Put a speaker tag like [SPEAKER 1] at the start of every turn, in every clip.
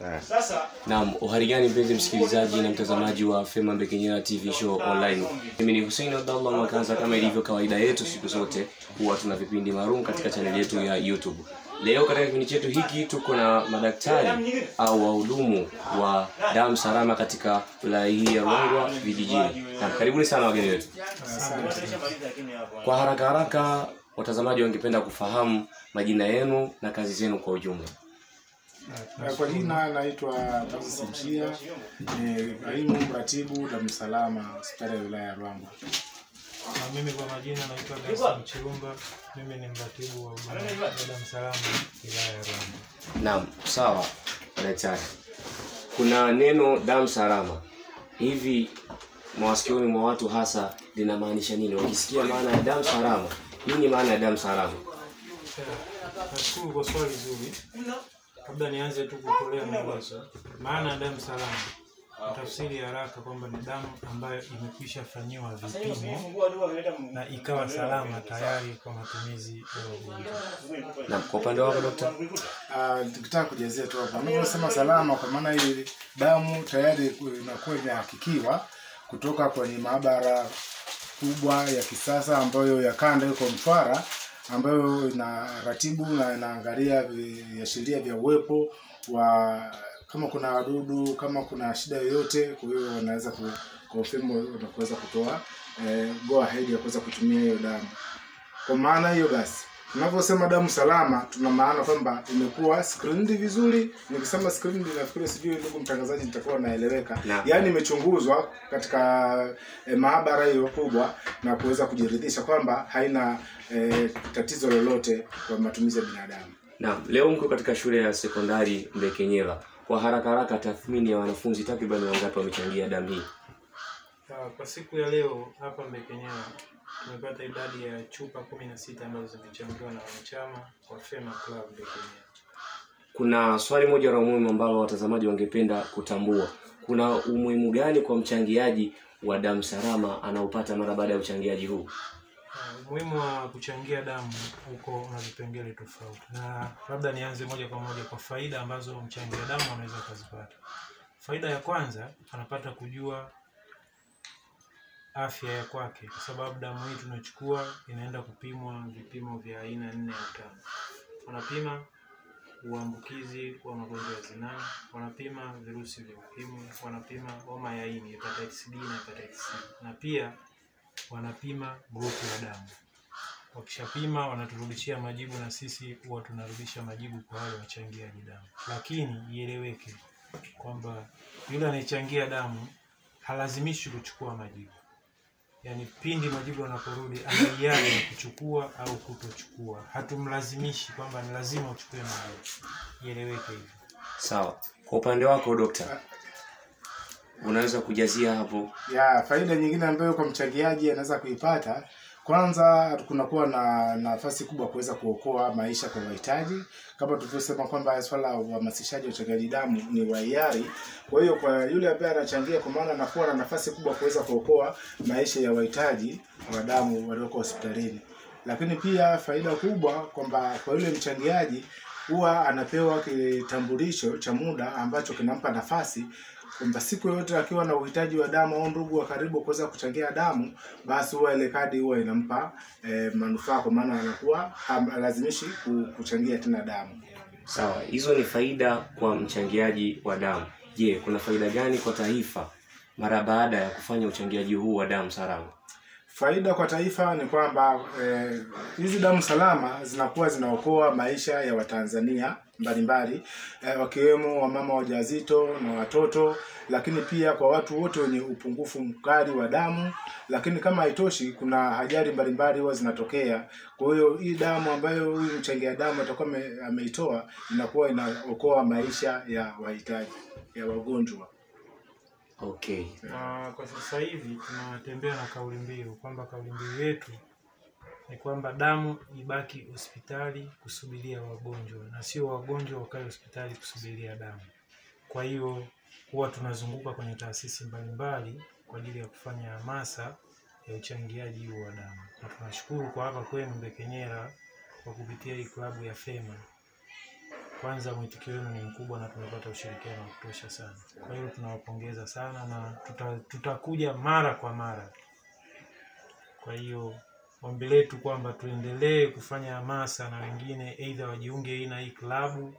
[SPEAKER 1] Naam, uhari gani mpenzi msikilizaji na mtazamaji wa Fema Mbekenyera TV show online. Mimi ni Hussein Abdallah Makaza, kama ilivyo kawaida yetu siku zote huwa tuna vipindi maalum katika chaneli yetu ya YouTube. Leo katika kipindi chetu hiki tuko na madaktari au wahudumu wa damu salama katika wilaya hii ya Ruangwa vijijini. Na karibuni sana wageni wetu. Kwa haraka haraka, watazamaji wangependa kufahamu majina yenu na kazi zenu kwa ujumla.
[SPEAKER 2] Eh, Kwa jina naitwa Moses Mshia, ni kaimu mratibu damu salama hospitali ya wilaya ya Ruangwa.
[SPEAKER 3] Na mimi kwa majina naitwa Gaston Chirumba, mimi ni mratibu wa huduma ya damu salama wilaya ya Ruangwa.
[SPEAKER 1] Naam, sawa daktari. Kuna neno damu salama hivi mawasikioni mwa watu hasa linamaanisha nini? Wakisikia maana ya damu salama, nini maana ya damu salama?
[SPEAKER 3] Eh, Nashukuru kwa swali zuri. Labda nianze tu kutolea maelezo. Maana ya damu salama ni tafsiri ya haraka kwamba ni damu ambayo imekwisha fanyiwa vipimo na ikawa salama tayari kwa matumizi ya wagonjwa.
[SPEAKER 1] Na kwa upande wako dokta?
[SPEAKER 2] Ah, Tukitaka kujazia tu hapa, unavyosema salama, kwa maana hii damu tayari inakuwa imehakikiwa kutoka kwenye maabara kubwa ya kisasa ambayo ya kanda iko Mtwara, ambayo inaratibu na inaangalia viashiria vya uwepo wa kama kuna wadudu, kama kuna shida yoyote. Kwa hiyo wanaweza ku- confirm na kuweza kutoa eh, go ahead ya kuweza kutumia hiyo damu. Kwa maana hiyo basi, tunavyosema damu salama, tuna maana kwamba imekuwa screened vizuri. Nikisema screened, nafikiri sijui, ndugu mtangazaji, nitakuwa naeleweka.
[SPEAKER 1] Naam.
[SPEAKER 2] Yaani imechunguzwa katika eh, maabara hiyo kubwa na kuweza kujiridhisha kwamba haina eh, tatizo lolote kwa matumizi ya binadamu.
[SPEAKER 1] Naam, leo mko katika shule ya sekondari Mbekenyera. Kwa haraka haraka, tathmini ya wanafunzi takriban wangapi wamechangia damu hii?
[SPEAKER 3] Ah, Kwa siku ya leo hapa Mbekenyera tumepata idadi ya chupa kumi na sita ambazo zimechangiwa na wanachama wa Fema Club Mbekenyera.
[SPEAKER 1] Kuna swali moja la muhimu ambalo watazamaji wangependa kutambua. Kuna umuhimu gani kwa mchangiaji wa damu salama anaopata mara baada ya uchangiaji huu?
[SPEAKER 3] Uh, umuhimu wa kuchangia damu huko una vipengele tofauti, na labda nianze moja kwa moja kwa faida ambazo mchangia damu anaweza kuzipata. Faida ya kwanza, anapata kujua afya ya kwake, kwa sababu damu hii tunachukua inaenda kupimwa vipimo vya aina nne au tano. Wanapima uambukizi wa magonjwa ya zinaa, wanapima virusi vya ukimwi, wanapima homa ya ini hepatitis B na hepatitis C, na pia wanapima grupu la damu. Wakishapima wanaturudishia majibu, na sisi huwa tunarudisha majibu kwa wale wachangiaji damu. Lakini ieleweke kwamba yule anayechangia damu halazimishi kuchukua majibu, yaani pindi majibu yanaporudi ana hiari ya kuchukua au kutochukua. Hatumlazimishi kwamba ni lazima uchukue majibu, ieleweke hivyo.
[SPEAKER 1] Sawa. Kwa upande wako dokta, unaweza kujazia hapo?
[SPEAKER 2] ya faida nyingine ambayo kwa mchangiaji anaweza kuipata kwanza kunakuwa na nafasi kubwa kuweza kuokoa maisha kwa wahitaji kama tulivyosema kwamba swala la uhamasishaji wa uchangiaji damu ni wa hiari kwa hiyo kwa yule ambaye anachangia kwa maana anakuwa na nafasi kubwa kuweza kuokoa maisha ya wahitaji wa damu walioko hospitalini lakini pia faida kubwa kwamba kwa yule mchangiaji huwa anapewa kitambulisho cha muda ambacho kinampa nafasi kwamba siku yoyote akiwa na uhitaji wa damu au ndugu wa karibu kuweza kuchangia damu, basi huwa ile kadi huwa inampa eh, manufaa, kwa maana anakuwa halazimishi ku- kuchangia tena damu.
[SPEAKER 1] Sawa, hizo ni faida kwa mchangiaji wa damu. Je, kuna faida gani kwa taifa mara baada ya kufanya uchangiaji huu wa damu salama?
[SPEAKER 2] Faida kwa taifa ni kwamba eh, hizi damu salama zinakuwa zinaokoa maisha ya Watanzania mbalimbali eh, wakiwemo wamama wajawazito na watoto, lakini pia kwa watu wote wenye upungufu mkali wa damu. Lakini kama haitoshi, kuna ajali mbalimbali huwa zinatokea. Kwa hiyo hii damu ambayo huyu mchangia damu atakuwa ame- ameitoa inakuwa inaokoa maisha ya wahitaji ya wagonjwa.
[SPEAKER 1] Okay.
[SPEAKER 3] Na kwa sasa hivi tunatembea na kauli mbiu kwamba kauli mbiu yetu ni kwamba damu ibaki hospitali kusubiria wagonjwa na sio wagonjwa wakae hospitali kusubiria damu. Kwa hiyo huwa tunazunguka kwenye taasisi mbalimbali kwa ajili ya kufanya hamasa ya uchangiaji huu wa damu, na tunashukuru kwa hapa kwenu Mbekenyera kwa kupitia hii klabu ya Fema kwanza mwitikio wenu ni mkubwa na tumepata ushirikiano wa kutosha sana. Kwa hiyo tunawapongeza sana na tuta, tutakuja mara kwa mara. Kwa hiyo ombi letu kwamba tuendelee kufanya hamasa na wengine aidha wajiunge hii na hii klabu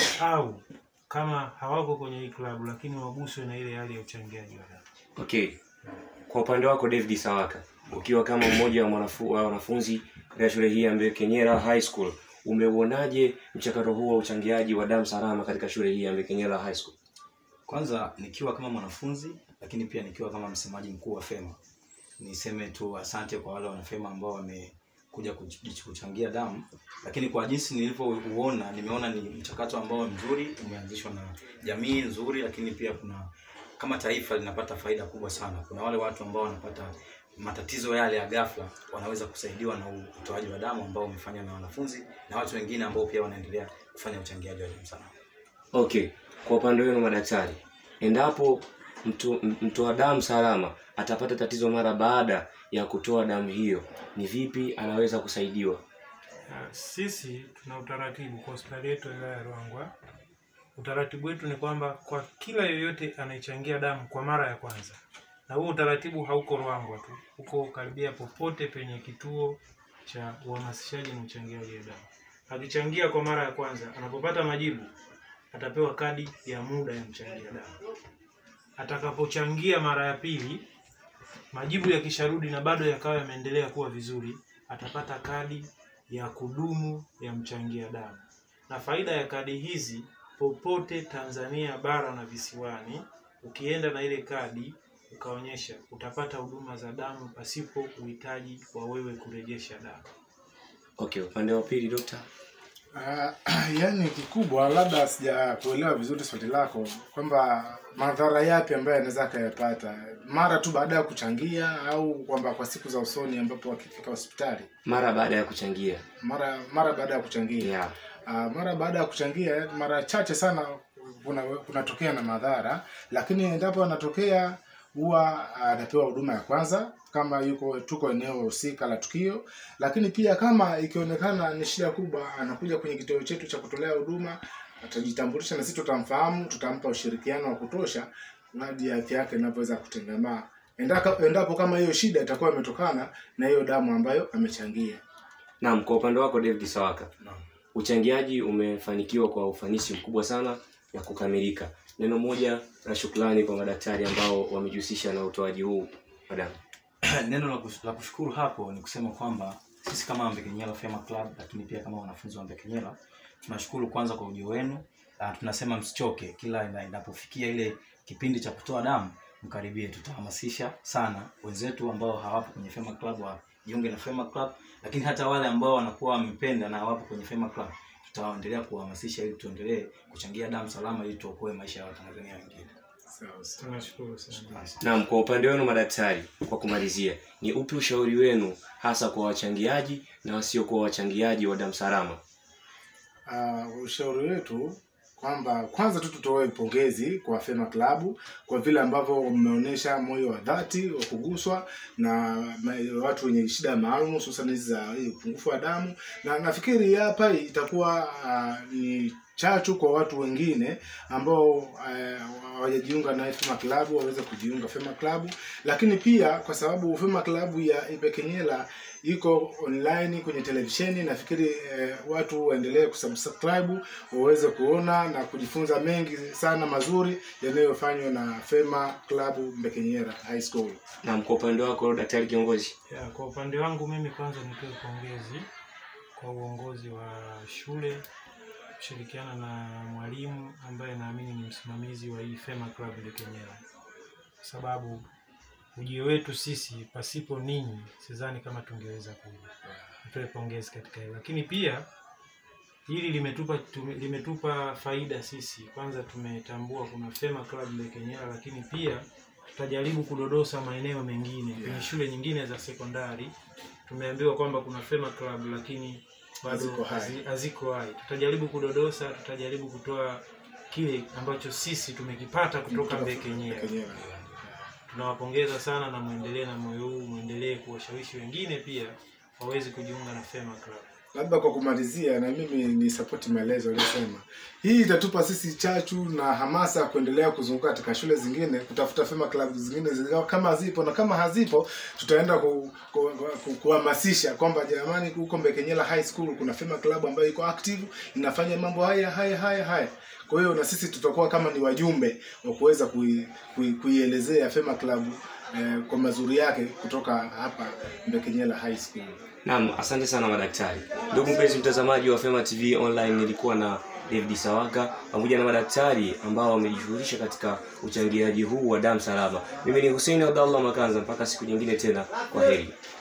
[SPEAKER 3] au kama hawako kwenye hii klabu lakini waguswe na ile hali ya uchangiaji wa damu.
[SPEAKER 1] Okay, kwa upande wako David Sawaka, ukiwa kama mmoja wa mwanafu- wa wanafunzi katika shule hii ya Mbekenyera High School, umeuonaje mchakato huu wa uchangiaji wa damu salama katika shule hii ya Mbekenyera High School?
[SPEAKER 4] Kwanza nikiwa kama mwanafunzi lakini pia nikiwa kama msemaji mkuu wa FEMA, niseme tu asante kwa wale wanafema ambao wamekuja kuch- kuchangia damu, lakini kwa jinsi nilivyouona, nimeona ni mchakato ambao mzuri umeanzishwa na jamii nzuri, lakini pia kuna kama taifa linapata faida kubwa sana. Kuna wale watu ambao wanapata matatizo yale ya ghafla, wanaweza kusaidiwa na utoaji wa damu ambao umefanywa na wanafunzi na watu wengine ambao pia wanaendelea kufanya uchangiaji wa damu sana.
[SPEAKER 1] Okay, kwa upande wenu madaktari, endapo mtu mtoa damu salama atapata tatizo mara baada ya kutoa damu hiyo, ni vipi anaweza kusaidiwa?
[SPEAKER 3] Uh, Sisi tuna utaratibu kwa hospitali yetu ya wilaya ya Ruangwa. Utaratibu wetu ni kwamba kwa kila yoyote anayechangia damu kwa mara ya kwanza, na huo utaratibu hauko Ruangwa tu, uko karibia popote penye kituo cha uhamasishaji na uchangiaji wa damu. Akichangia kwa mara ya kwanza, anapopata majibu atapewa kadi ya muda ya mchangia damu. Atakapochangia mara ya pili, majibu yakisharudi na bado yakawa yameendelea kuwa vizuri, atapata kadi ya kudumu ya mchangia damu. Na faida ya kadi hizi popote Tanzania bara na visiwani, ukienda na ile kadi ukaonyesha, utapata huduma za damu pasipo uhitaji wa wewe kurejesha damu.
[SPEAKER 1] Okay, upande wa pili dokta.
[SPEAKER 2] Uh, yani kikubwa labda sija kuelewa vizuri swali lako kwamba madhara yapi ambayo anaweza akayapata mara tu baada ya kuchangia au kwamba kwa siku za usoni ambapo akifika hospitali
[SPEAKER 1] Mara baada ya kuchangia.
[SPEAKER 2] mara mara baada ya kuchangia
[SPEAKER 1] Yeah.
[SPEAKER 2] uh, mara baada ya kuchangia mara chache sana kuna kunatokea na madhara lakini endapo anatokea huwa anapewa huduma ya kwanza kama yuko tuko eneo husika la tukio lakini pia kama ikionekana ni shida kubwa anakuja kwenye kituo chetu cha kutolea huduma atajitambulisha na sisi tutamfahamu tutampa ushirikiano wa kutosha hadi afya yake inavyoweza kutengemaa Endaka, endapo kama hiyo shida itakuwa imetokana na hiyo damu ambayo amechangia
[SPEAKER 1] Naam, kwa upande wako David Sawaka.
[SPEAKER 4] Naam.
[SPEAKER 1] Uchangiaji umefanikiwa kwa ufanisi mkubwa sana na kukamilika. Neno moja la shukrani kwa madaktari ambao wamejihusisha na utoaji huu wa damu.
[SPEAKER 4] neno la kus- la kushukuru hapo ni kusema kwamba sisi kama Mbekenyela Fema Club, lakini pia kama wanafunzi wa Mbekenyela tunashukuru kwanza kwa ujio wenu. Uh, tunasema msichoke, kila ina- inapofikia ile kipindi cha kutoa damu mkaribie, tutahamasisha sana wenzetu ambao hawapo kwenye Fema Club wajiunge na Fema Club, lakini hata wale ambao wanakuwa wamependa na hawapo kwenye Fema Club tutaendelea kuhamasisha ili tuendelee kuchangia damu salama ili tuokoe maisha ya Watanzania wengine.
[SPEAKER 2] sawa sawa
[SPEAKER 3] Tunashukuru sana.
[SPEAKER 1] Naam, kwa upande wenu madaktari, kwa kumalizia, ni upi ushauri wenu hasa kwa wachangiaji na wasiokuwa wachangiaji wa damu salama?
[SPEAKER 2] uh, ushauri wetu kwamba kwanza tu tutoe pongezi kwa Fema Club kwa vile ambavyo mmeonyesha moyo wa dhati wa kuguswa na ma- watu wenye shida maalum hususan hizi za hii upungufu wa damu, na nafikiri hapa itakuwa uh, ni chachu kwa watu wengine ambao eh, hawajajiunga na Fema Club waweze kujiunga Fema Club, lakini pia kwa sababu Fema Club ya Ibekenyela iko online kwenye televisheni, nafikiri eh, watu waendelee kusubscribe waweze kuona na kujifunza mengi sana mazuri yanayofanywa na Fema Club Mbekenyera High School.
[SPEAKER 1] Naam, kwa upande wako daktari kiongozi.
[SPEAKER 3] Ya, kwa upande wangu mimi kwanza nitoe pongezi kwa uongozi wa shule kushirikiana na mwalimu ambaye naamini ni msimamizi wa hii Fema Club Lekenyera, kwa sababu ujio wetu sisi pasipo ninyi sidhani kama tungeweza kuja. Nitoe pongezi katika hilo, lakini pia hili limetupa tume, limetupa faida sisi. Kwanza tumetambua kuna Fema Club Lekenyera, lakini pia tutajaribu kudodosa maeneo mengine kwenye shule nyingine za sekondari. Tumeambiwa kwamba kuna Fema Club lakini bado
[SPEAKER 2] Haziko hai.
[SPEAKER 3] hazi- haziko hai. Tutajaribu kudodosa, tutajaribu kutoa kile ambacho sisi tumekipata kutoka Mbekenyera.
[SPEAKER 2] Mbekenyera.
[SPEAKER 3] Tunawapongeza sana na mwendelee na moyo huu, mwendelee kuwashawishi wengine pia waweze kujiunga na Fema Club.
[SPEAKER 2] labda kwa kumalizia, na mimi ni support maelezo aliyosema. Hii itatupa sisi chachu na hamasa ya kuendelea kuzunguka katika shule zingine kutafuta fema club zingine zi- kama zipo, na kama hazipo tutaenda ku, ku, ku, kuhamasisha kwamba jamani, huko Mbekenyela High School kuna fema club ambayo iko active inafanya mambo haya haya haya haya. Kwa hiyo na sisi tutakuwa kama ni wajumbe wa kuweza kui, kui, kuielezea fema club eh, kwa mazuri yake kutoka hapa Mbekenyela High School.
[SPEAKER 1] Naam, asante sana madaktari. Ndugu mpenzi mtazamaji wa Fema TV Online, nilikuwa na David Sawaka pamoja na madaktari ambao wamejishughulisha katika uchangiaji huu wa damu salama. Mimi ni Hussein Abdallah Makanza, mpaka siku nyingine tena, kwa heri.